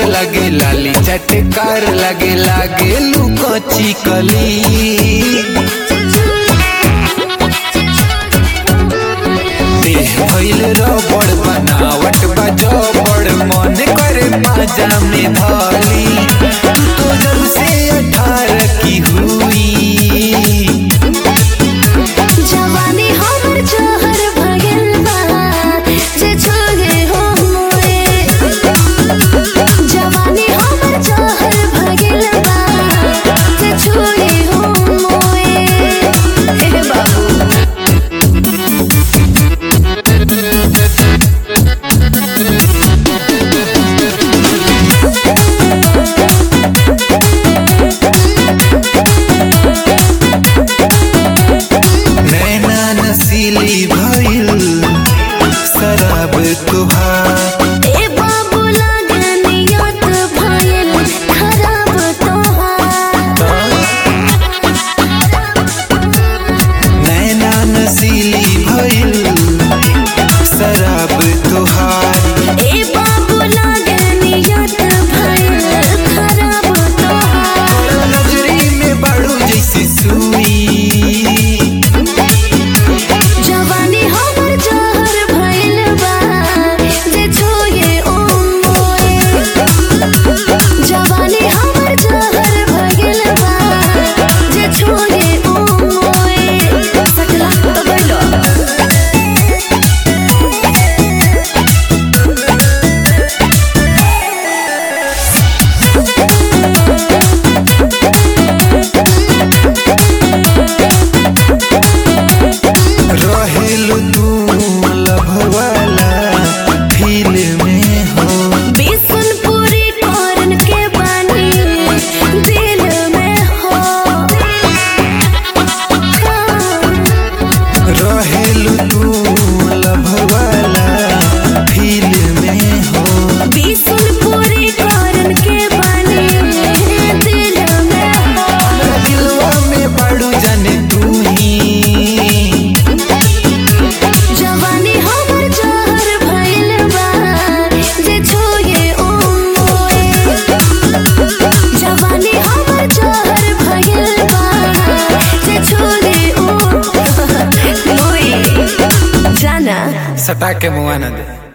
लगे लाली चटकार लगे लागे लुकोची कली देह भइल रबड़ बनावट बा जबड़ मन करे पाजा में धली तू तो जब से अठारह की हुई जवानी हमर जहर भगल बा जे छोगे हो मोए जवानी हमर जहर भगल बा जे छोगे हो मोए हे बाबू नैना नसीली भइल शराब तुहार ए बाबू लागनियत भयल खराब तोहार नैना नसीली भइल शराब तुहार ए बाबू लागनियत भयल खराब तोहार नजरी में बाड़ू जैसी सुई जवानी हमर जहर भइल बा जे छोये ओ मोए जवानी हमर जहर भइल बा जे छोये ओ मोए सकला बैलो रहेलु तू लभवाला फील में हो बिसुनपुरी करन के बानी दिल में हो रहेलु तू लभवाला फील में हो बिसुनपुरी करन के बानी दिल में हो दिलवा में बाड़ू जाने तू ही जवानी हमर जहर भइल बा जे छोये ओ मोए जवानी हमर जहर भइल बा जे छोये ओ मोए जाना सटा के मुआ न दे